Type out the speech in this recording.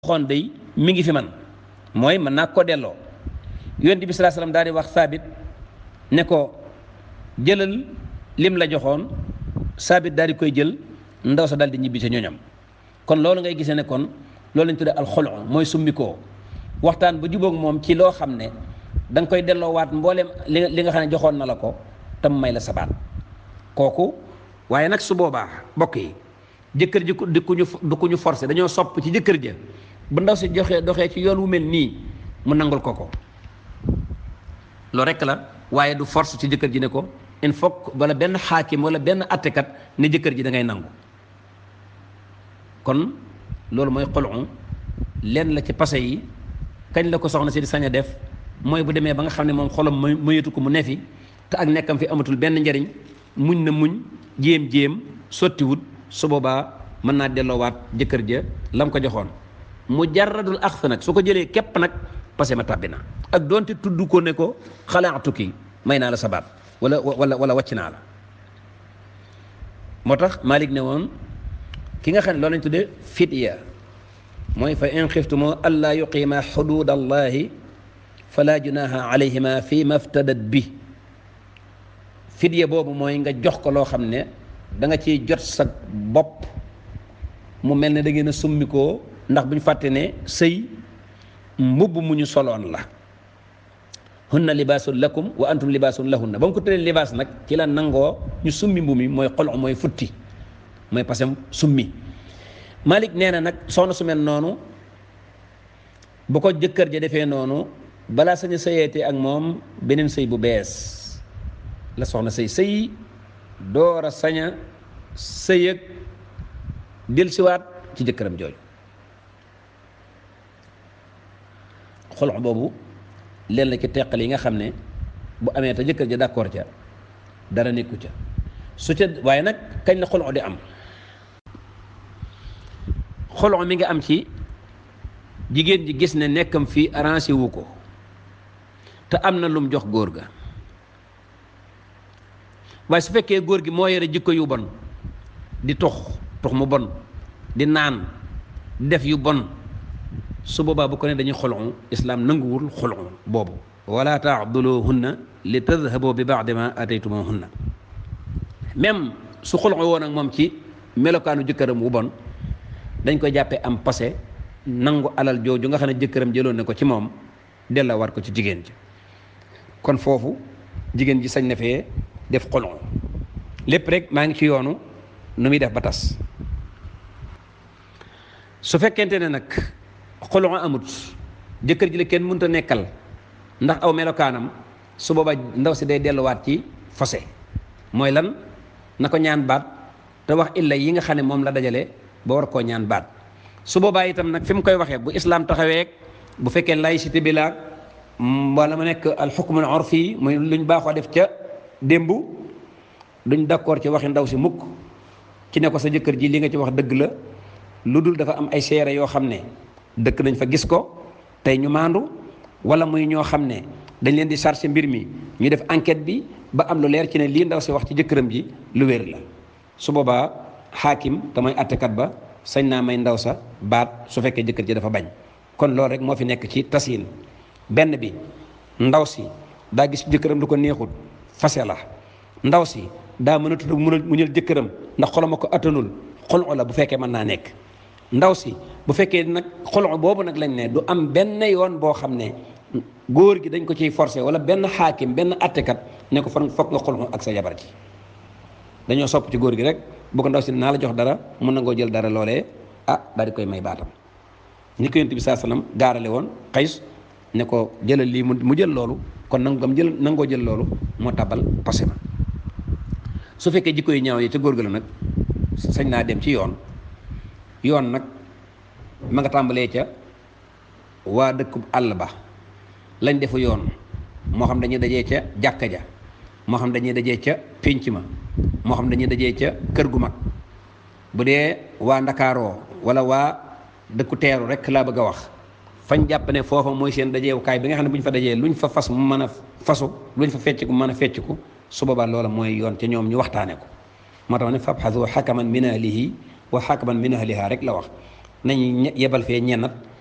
xoon day mi ngi fi man mooy mën naa ko delloo yonent bi salaa salaam daal di wax saabit ne ko jëlal lim la joxoon saabit daal di koy jël ndaw sa daal di ñibbi ca ñoñam kon loolu ngay gisee ne kon loolu lañ tuddee alxolo mooy summikoo waxtaan ba jubóog moom ci loo xam ne da nga koy delloowaat mbooleem li li nga xam ne joxoon na la ko tam may la sabaat kooku waaye nag su boobaa mbokk yi jëkkër ji du ku ñu du ku ñu forcé dañoo sopp ci jëkkër ja bu ndaw si joxee doxee ci yoon wu mel nii mu nangul ko ko loolu rekk la waaye du force ci jëkkër ji ne ko il faut wala benn xaakim wala benn attekat ne jëkkër ji da ngay nangu kon loolu mooy xolu lenn la ci passé yi kañ la ko soxna si di sañ a def mooy bu demee ba nga xam ne moom xolam mu mëyatu ko mu nefi te ak nekkam fi amatul benn njariñ muñ na muñ jéem-jéem sottiwut su boobaa mën naa delloowaat jëkkër ja lam ko joxoon mu jarradul axsa nag su ko jëlee képp nag passé ma tàbbi na ak doonte tudd ko ne ko xalaatu ki may naa la sabaat wala wala wala wàcc naa la moo tax Malik ne woon ki nga xam ne loolu lañ tuddee fidya mooy fa in xiftumoo allaa yuqiima xudud allahi fala junaha alayhima fi maftadat bi fidya boobu mooy nga jox ko loo xam ne da nga ciy jot sa bopp mu mel ne da ngeen a summikoo ndax bu ñu fàtte ne sëy mbubb mu ñu soloon la hunna libaasun lakum wa antum libaasun lahunna ba mu ko tëddee libaas nag ci la nangoo ñu summi mbu mi mooy xol mooy futti mooy parce que summi Malik nee na nag soxna su mel noonu bu ko jëkkër ja defee noonu balaa sañ a sëyeete ak moom beneen sëy bu bees la soxna sëy sëy door a sañ a sëy ak dellusiwaat ci jëkkëram jooju xolox boobu leen la ci teqal yi nga xam ne bu amee te jëkkër ja d'accord ca dara nekku ca su ca waaye nag kañ la xolox di am xolox mi nga am ci jigéen ji gis ne nekkam fii arrangé wu ko te am na lum jox góor ga waaye su fekkee góor gi moo yore jikko yu bon di tux tux mu bon di naan di def yu bon su boobaa bu ko ne dañuy xolon islaam nanguwul xolon boobu wala taaduluhunna li tadhabu bi baadi ma ataytumuhunna même su xolon woon ak moom ci melokaanu jëkkëram wu bon dañ koy jàppee am passé nangu alal jooju nga xam ne jëkkëram jëloon na ko ci moom della war ko ci jigéen ji kon foofu jigéen ji sañ na fee def xolon lépp rek maa ngi ci yoonu nu muy def ba tas su fekkente ne nag xolon amut jëkkër ji la kenn mënut a nekkal ndax aw melokaanam su booba ndaw si day delluwaat ci fose mooy lan na ko ñaan baat te wax illa yi nga xam ne moom la dajale ba war koo ñaan baat su boobaa itam nag fi mu koy waxee bu islaam taxawee bu fekkee laïcité bi la wala mu nekk al xukmul urfi muy luñ baaxoo def ca démb duñ d'accord ci waxi ndaw si mukk ci ne ko sa jëkkër ji li nga ci wax dëgg la lu dul dafa am ay seere yoo xam ne dëkk nañ fa gis ko tey ñu maandu wala muy ñoo xam ne dañ leen di chargé mbir mi ñu def enquête bi ba am lu leer ci ne lii ndaw si wax ci jëkkëram ji lu wér la su boobaa xaakim te mooy attekat ba sañ naa may ndaw sa baat su fekkee jëkkër ji dafa bañ kon loolu rek moo fi nekk ci tasin benn bi ndaw si daa gis jëkkëram du ko neexul fase la ndaw si daa mën a tudd mu ñël jëkkëram ndax xolama ko attanul xolu la bu fekkee mën naa nekk ndaw si bu fekkee nag xolu boobu nag lañ ne du am benn yoon boo xam ne góor gi dañ ko ciy forcé wala benn xaakim benn attekat ne ko fan foog nga xolu ak sa jabar ji dañoo sopp ci góor gi rek bu ko ndaw si naa la jox dara mun na ngoo jël dara loolee ah daal di koy may baatam ni ko yonent bi saa sallam gaarale woon xays ne ko jëlal lii mu jël loolu kon nangu gam jël nangoo jël loolu moo tabal passé ma su fekkee jikko yi ñaaw yi ca góor ga la nag sañ naa dem ci yoon yoon nag ma nga tàmbalee ca waa dëkkub àll ba lañ defu yoon moo xam dañuy dajee ca jàkka ja moo xam dañuy dajee ca pénc ma moo xam dañuy dajee ca kër gu mag bu dee waa ndakaaroo wala waa dëkku teeru rek laa bëgg a wax fañ jàpp ne foofa mooy seen dajeewukaay bi nga xam ne bu ñu fa dajee luñ fa fas mu mën a fasu luñ fa fecc ku mën a fecc ko su boobaa loola mooy yoon ca ñoom ñu waxtaane ko moo tax ne fabxasu xakaman min ahlihi wa xakaman min ahliha rek la wax nañ yebal fee ñennat